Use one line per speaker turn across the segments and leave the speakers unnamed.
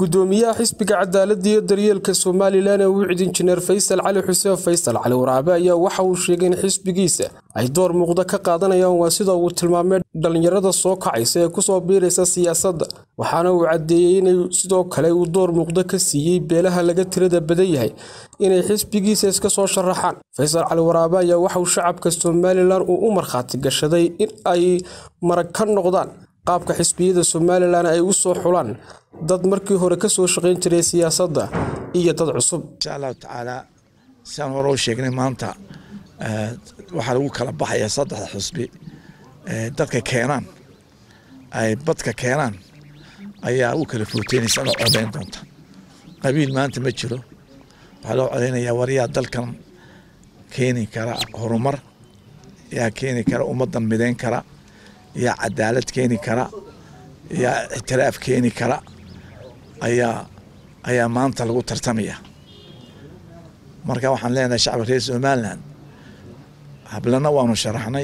gudoomiyaha xisbiga cadaaladda iyo daryeelka somalilan ee wicid injineer faysal cali xuseen faysal cali waraabe ayaa waxa uu sheegay in xisbigiisa ay door muuqda ka qaadanayaan waa sida uu tilmaamay dhallinyarada soo kacaysa ee kusoo biiraysa siyaasadda waxaana uu caddeeyey inay sidoo kale uu door muuqda ka siiyey beelaha laga tirada badan yahay inay xisbigiisa iska soo sharaxaan faysal cali waraabe ayaa waxa uu shacabka somalilan uu u markhaati gashaday in ay marag ka noqdaan qaabka xisbiyada somalilan ay u soo xulaan dad markii hore ka soo shaqayn jiray siyaasadda iyo dad cusub
insha allahu tacaala sidaan hore u sheegnay maanta waxaa lagu kala baxaya saddexda xusbi dadka keenaan ay badka keenaan ayaa u kala footeynaysa loo codayn doonta qabiil maanta ma jiro waxaa loo codaynayaa waryaa dalkan keeni kara horumar yaa keeni kara ummaddan midayn kara yaa cadaalad keeni kara yaa ictiraaf keeni kara ayaa ayaa maanta lagu tartamaya marka waxaan leenahay shacabka reer somalilan hablana waanu sharaxnay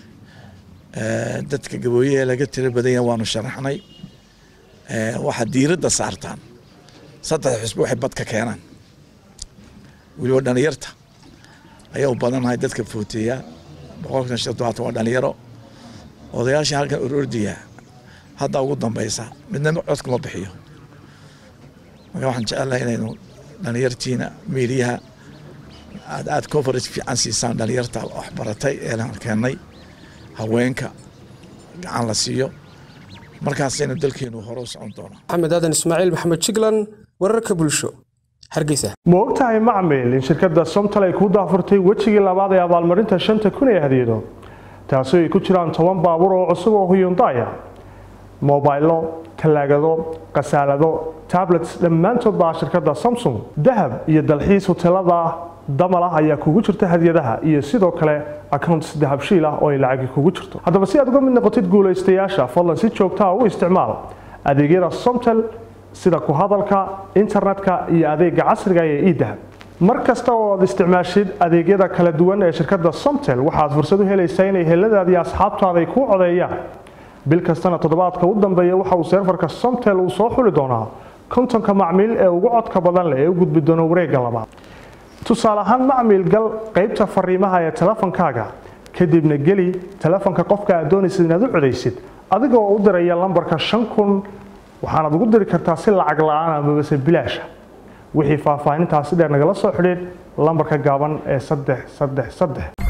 dadka gabooyaha laga tiro badanya waanu sharaxnay waxaad diiradda saartaan saddex xusbi waxay badka keenaan weliba dhalinyarta ayaa u badanahay dadka footeeya boqolkan shan todobaatan waa dhalinyaro odayaasha halkan orordiya hadda ugu dambaysa midna codkuma bixiyo marka waxaan jecelahay inaynu dhalinyartiina miidiyaha aad aad conference fiican siisaan dhalinyarta waxbaratay ee keennay haweenka gacan la siiyo markaasaynu dalkeenu hore u socon doonaa
maxamed aadan ismaaciil maxamed jiglan wararka bulsho hargeysa
ma ogtahay macmil in shirkadda somtal ay ku daafurtay wejigii labaad ee abaalmarinta shanta kun ee hadiyado taasi ay ku jiraan toban baabuur oo cusub oo huyundaya mobaylo talaagado khasaalado tablets dhammaantood baa shirkadda samsung dahab iyo dalxiis hoteelada damal ah ayaa kugu jirta hadiyadaha iyo sidoo kale accounts dahabshiil ah oo ay lacagi kugu jirto haddaba si aad uga mid noqotid guulaystayaasha fadlan si joogtaa u isticmaal adeegyada somtel sida ku hadalka internetka iyo adeega casriga ee idahab mar kasta oo aad isticmaashid adeegyada kala duwan ee shirkadda somtel waxaad fursad u helaysaa inay heladaadi asxaabtaada ay kuu codeeyaan bil kastana toddobaadka u dambeeya waxa uu seerfarka somtel uu soo xuli doonaa kontonka macmiil ee ugu codka badan leh ee u gudbi doona wareegga labaad tusaale ahaan macmiil gal qaybta fariimaha ee telefonkaaga kadibna geli telefonka qofka aad doonaysid inaad u codaysid adigoo u diraya lambarka shan kun waxaanaad ugu diri kartaa si lacag la-aan amabase bilaasha wixii faahfaahintaasi dheer nagala soo xidhiid lambarka gaaban ee saddex saddex saddex